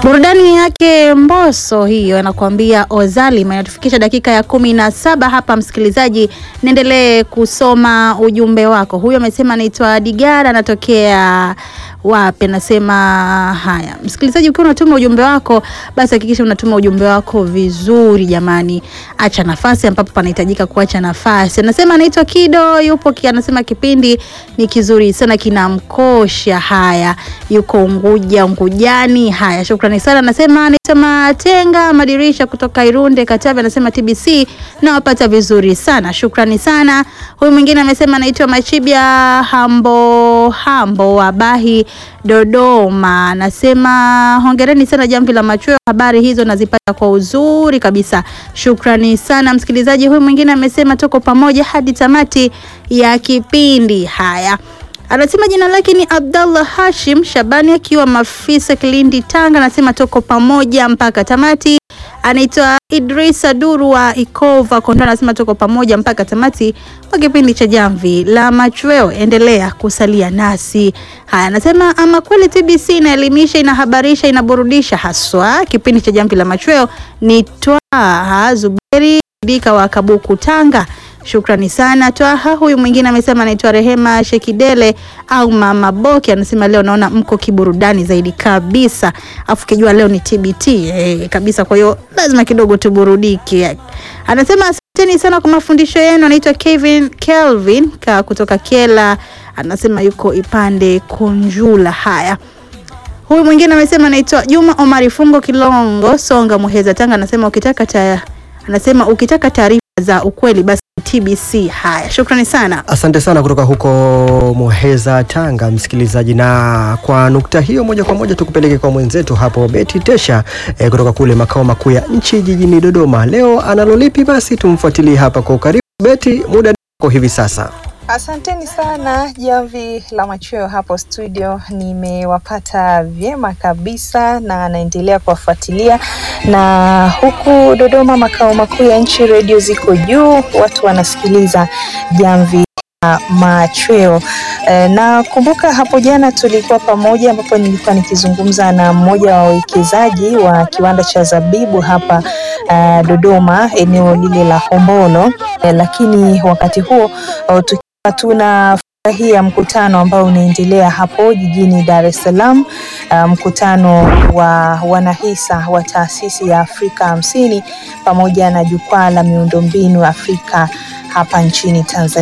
Burudani yake Mbosso hiyo anakuambia Ozalima inatufikisha dakika ya kumi na saba hapa. Msikilizaji, niendelee kusoma ujumbe wako. Huyo amesema anaitwa Digara, anatokea wapi? Anasema haya, msikilizaji, ukiwa unatuma ujumbe wako, basi hakikisha unatuma ujumbe wako vizuri jamani, acha nafasi ambapo panahitajika kuacha nafasi. Anasema anaitwa Kido, yupo ki, anasema kipindi ni kizuri sana, kinamkosha. Haya, yuko Unguja, Ungujani. Haya, shukrani sana. Anasema anaitwa Matenga Madirisha kutoka Irunde, Katavi. Anasema TBC nawapata vizuri sana, shukrani sana. Huyu mwingine amesema anaitwa Machibia Hambo Hambo wa Bahi Dodoma. Anasema hongereni sana Jamvi la Machweo, habari hizo nazipata kwa uzuri kabisa, shukrani sana msikilizaji. Huyu mwingine amesema tuko pamoja hadi tamati ya kipindi. Haya, anasema jina lake ni Abdallah Hashim Shabani akiwa Mafisa, Kilindi, Tanga. Anasema tuko pamoja mpaka tamati. Anaitwa Idrisa Duru wa Ikova Kondoa, anasema tuko pamoja mpaka tamati wa kipindi cha Jamvi la Machweo, endelea kusalia nasi. Haya, anasema ama kweli TBC inaelimisha, inahabarisha, inaburudisha haswa. Kipindi cha Jamvi la Machweo ni Twaha Zuberi Dika wa Kabuku, Tanga. Shukrani sana Twaha. Huyu mwingine amesema anaitwa Rehema Shekidele au Mama Boki, anasema leo naona mko kiburudani zaidi kabisa, afu kijua leo ni TBT eh, kabisa, kwa hiyo lazima kidogo tuburudike. Anasema asanteni sana kwa mafundisho yenu. Anaitwa Kevin Kelvin ka kutoka Kela, anasema yuko Ipande Kunjula. Haya, huyu mwingine amesema anaitwa Juma Omari Fungo Kilongo Songa Muheza Tanga, anasema ukitaka ta, anasema ukitaka taarifa za ukweli basi TBC. Haya, shukrani sana. Asante sana kutoka huko Muheza, Tanga, msikilizaji. Na kwa nukta hiyo, moja kwa moja tukupeleke kwa mwenzetu hapo Beti Tesha eh, kutoka kule makao makuu ya nchi jijini Dodoma. Leo analolipi? Basi tumfuatilie hapa kwa ukaribu. Beti, muda wako hivi sasa. Asanteni sana Jamvi la Machweo hapo studio, nimewapata vyema kabisa na naendelea kuwafuatilia. Na huku Dodoma, makao makuu ya nchi, redio ziko juu, watu wanasikiliza Jamvi la Machweo. E, na kumbuka hapo jana tulikuwa pamoja, ambapo nilikuwa nikizungumza na mmoja wa wawekezaji wa kiwanda cha zabibu hapa uh, Dodoma, eneo lile la Hombolo. E, lakini wakati huo tunafurahia mkutano ambao unaendelea hapo jijini Dar es Salaam, uh, mkutano wa wanahisa wa taasisi ya Afrika hamsini pamoja na jukwaa la miundombinu Afrika hapa nchini Tanzania.